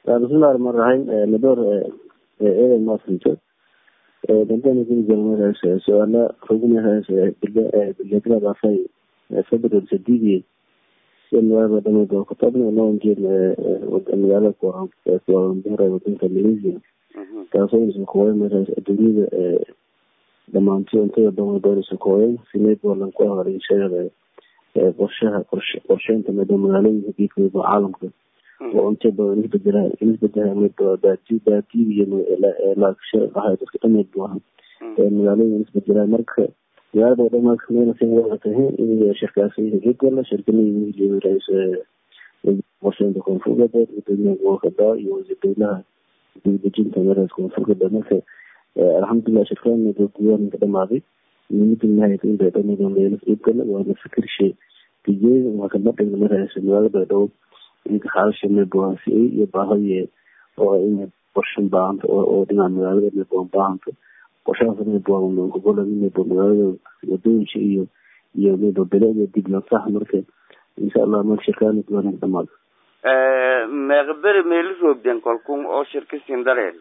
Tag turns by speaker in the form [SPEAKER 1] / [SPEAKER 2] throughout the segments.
[SPEAKER 1] bismillahi rahmaan raxiim madoor eedan maasinto dantana kuli galmadaas su-aala rugumadaas bilegradaafay february sadiidii magaalada dhameyd oo katabna noonjeen magaalada kualambuura wadanka malaysia taasoo isakooyamadaas adduunyada dhamaanti untada doma doorisa kooyan sineed walan ku ahaaray shayada qorshaha qorsheynta mado magaalooyinka geedkooda caalamka oo unta badan isbedela isbedela baati baatiy iyo laaksha ahay dadka dhameyd bu aha magaalooyin isbedelaa marka magaalada dhamaadka meelasa waa tahay in shirkaasi geedgala shirkanihii rais qorsheynta koonfur galbeed gudoomiyaha gobolka daa iyo wasiir dowlaha dibadejinta meelahaas koonfur galbeed marka alxamdulilah shirkaan diwaanka dhamaaday midnahayt in baydhabo meelo geedgala waana fikirshe tijee waa kabadhiga meelahaas magaalada baydhabo inka xaalasha meebohasiay iyo baahadiye oo in qorshan baahanta oo dhinaca magaalada meeboon baahanta qorshahaas meebogola meebo magaalada wadooyinka iyo iyo meebo beleda diblan sax marka insha allah mar shirkaan diwaanka dhamaada
[SPEAKER 2] meeqberi meeli roogden kolkun oo shirka sindareen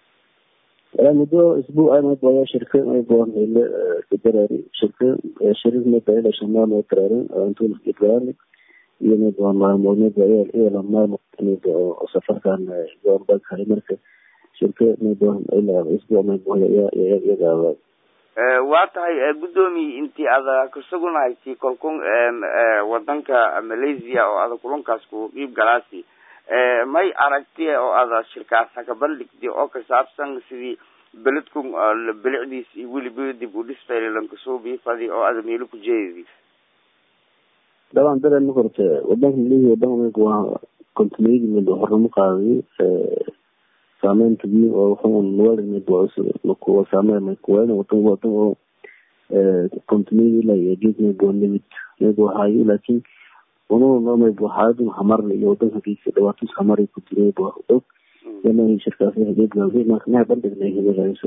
[SPEAKER 1] muddo isbuuc meeboya shirka meebo meele kadarari shirka shirir meeba ila shamaa mee karaarin antuna ibrani iyo meebo maalmood meebo ila maalmood oo safarkan goorbaaghay marka shirka meebo ilaa isbuuc meebo iyagaaba
[SPEAKER 2] waa tahay guddoomiye intii ada kasugunahaysi kolkun wadanka malaysia oo ada kulunkaas ku qiib galaasi may aragti oo ada shirkaas haka bandhigdi oo kasaabsan sidii beledku bilicdiis iyo weliba dib u dhisfaylankasoo biifadi oo ada meelo ku jeedi
[SPEAKER 1] daban dare ma korte wadanka malaysia wadanka waa kontineyadi meebo hornamo qaaday saameynta biyo oo wuxuu nuwalmeebo saameyn makuween wadan wadan oo kontineyadi ilaa iyo geed meebo nimid meebo haayo laakiin ununa meebo xaaladun hamarna iyo wadanka geedka dhawaatus hamari kuti meebo og yana shirkaasi geedgaasi marka maha bandhignay himirays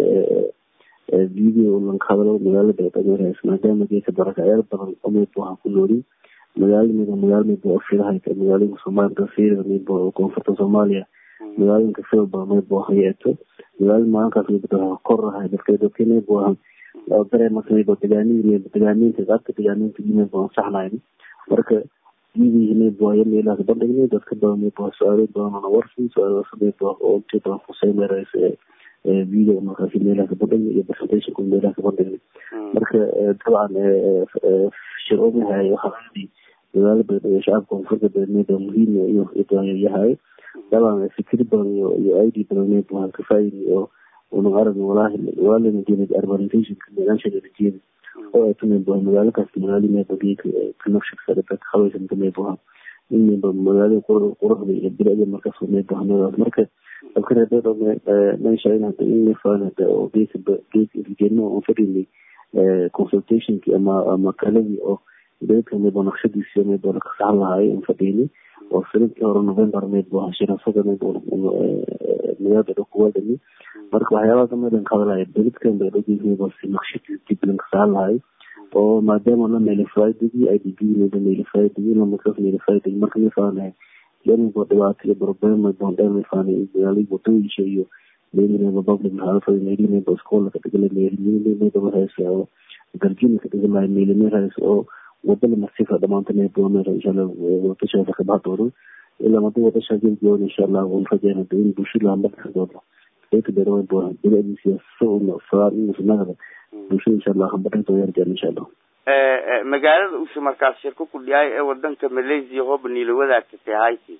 [SPEAKER 1] video lanka hadalo magaalada dhamirays maadaama geedka barakayaal badan oo meebo ha ku noolin magaala meebo magaala meebo ofirahayka magaalooyinka soomaaliya fiirida meebo koonfurta soomaaliya magaalooyinka filba meebo hayeeto magaala maalinkaas meebo korahay dadka dadka meebo aha dareemaka meebo degaanidii meebo degaaniinta qaabka degaaniinta meebo ansaxnayn marka yidii meebo haya meelaha ka bandhignay dadka badan meebo su-aalo badanana warsi su-aalaas meebo oo inta badan khuseymeerays video markaasi meelaha ka bandhignay iyo presentationka meelaha ka bandhignay marka dabcan shir omahay waxaadi magaala badan iyo shacabka koonfurta badan meebo muhiim iyo yahay daban fikir badan iyo iyo id badan meebo ha kafaayidi oo una arag walahi walana jeedid urbanizationka meelaashadeeda jeedi oo ay tumeebo magaalo kasta magaalo meebo geedka connection dadka habaysanka meeboha in meebo magaalo quruxda iyo bilicda markaas meebo hamadaas marka abkareedo meesha in hada in mefaan hada oo geedka geedka irgeeno oo fadhini consultationki ama ama kaladii oo beedka meebo naqshadiisi meebo lakasaxan lahaay in fadhini oo sanadkii hore november meebo shirasada meebo magaalada dhow kuwadani marka waxyaabaha kameedan ka hadlaya beledkan bay dhowgeedmeebo si naqshadii dib lankasaxan lahaay oo maadaama la meelifaaydigi i d b meebo meelifaaydigi markaas meelifaaydigi marka mefaanahay lenibo dhibaato iyo problem bondhe mefaanay magaalada wadooyisha iyo meelimeebo public halfay meelimeebo iskoola ka dhigala meelimeebo marhays oo garjina ka dhigalahay meeli marhays oo wadala masifa dhamaanta meebo mer inshallah wadashaasa ka baxa doono ilaa mada wadashaa gelgoon inshallah un rajeyna in bulshada hambaka doono ayka beeraweynbo bilicdiisa saan inusnagada bulshada inshallah hambaka doo yarjeen inshallah
[SPEAKER 2] magaalada use markaas shirka ku dhiyaay ee wadanka malaysia hooba niila wadaagtatay hayti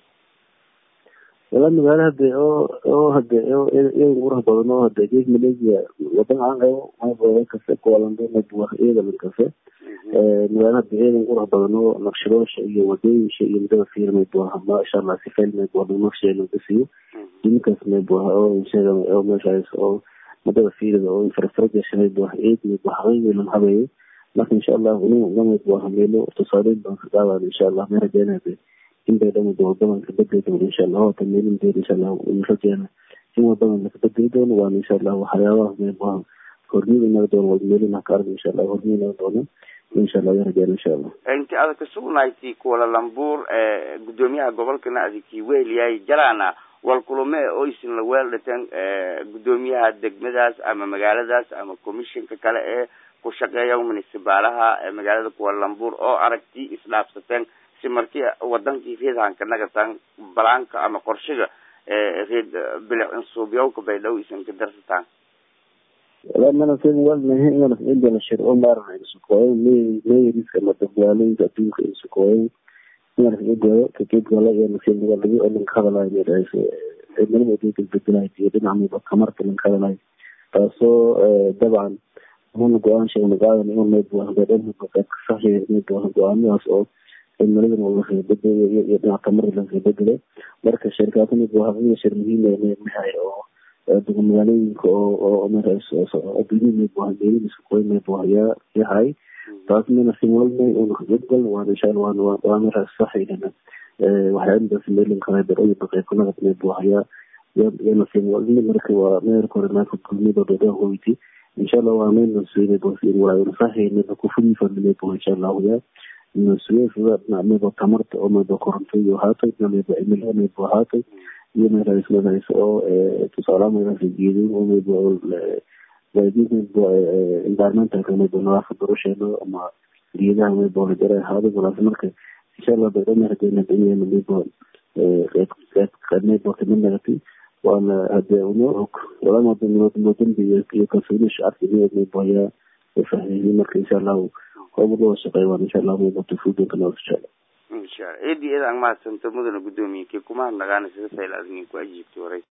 [SPEAKER 1] wala magaalo hade oo oo hade iyadan qurux badan oo hade gees malaysia wadan aan qabo maybo kase kualando maybo iyadan kase magaalo hade iyadan qurux badan oo naqshadoosha iyo wadooyinka iyo midada fiir maybo masha allah si fayl maybo naqsheeda laga siiyo dinkaas maybo oo insheega oo meeshaas oo madada fiirida oo infrastructure maybo eed maybo xaqiiqilan habeeyo marka insha allah unu namaybo hameelo tusaaleyn baan ka qaadaan insha allah ma rajeynade in bay dhamid wadadan ka bedeli doono insha allah hota meelin deer insha allah rajeena in wadadan laka bedeli doono waana insha allah waxyaabaha meelbaha horniida inaga doono wadmeelin haka arg insha allah horniid inaga doono insha allah ya rajeena insha allah
[SPEAKER 2] inti ada kasugnayti kuala lambuur gudoomiyaha gobolkana adikii weeliyay jalaana wal kulame oysin la weeldhateen guddoomiyaha degmadaas ama magaaladaas ama commissionka kale ee ku shaqeeya municibaalaha magaalada kualambuur oo aragti isdhaafsateen si markii wadankii reedhanka nagataan balaanka ama qorshiga reed bilic insuubyawka baydhabo isan ka darsataan
[SPEAKER 1] wala mana sen walnahe ingana indana shir o maarana isukoyen meeriska ama dadwaalooyinka adduunka isukoyen ingana kagegoyo kagegola iyo nasiibnigalagi oo lanka hadalayo meerayso cimilada adduunka isbedelayo iyo dhinaca kamarta lanka hadalayo taasoo dabcan una go-aan sheegna qaadan in maybuahasaxiya go-aamadaas oo cimiladan lakabedelay iyo dhinaca tamarta lakabedelay marka shirkaata maybuahaqiya shir muhiim mahay oo aduga magaalooyinka oo adduunyada maybuaha meeridiisa koy maybuah yaa yahay taas mana simolnay una kagebgal waan inshaalla waan waa mara saxaynana waxyaabadaas meelinkaa darooyi baqeykunagad maybuah yaa yana simolni marka waa meerka hore naaka gulmida dada hoyti inshallah waa meel nasuye bosir waa nasaxayna kufudifa maybuah inshallahu yaa nasuye sida dhinacmayba tamarta oo mayba koronto iyo haatay dhinacmayba cimilada maybu haatay iyo meelahaas meelahaas oo tusaalaha meelahaas geedin oo mayba environmentalka mayba nadaafad darusheena ama geedaha mayba la jara ahaado walaas marka inshallah baydhama hadayna danyana mayba qeyb qeyb mayba kamid nagatay waana hadee una og walama dambi iyo kalsooni shacabka mayba yaa fahmeyay marka inshallahu hooba shaqeey waan inshallah mayba tufuudanka noo inshallah
[SPEAKER 2] inshallah eedi eed aan mahadsanto mudana guddoomiye kii kuma hadnaqaana sida fayl adnin ku ajiibtay horay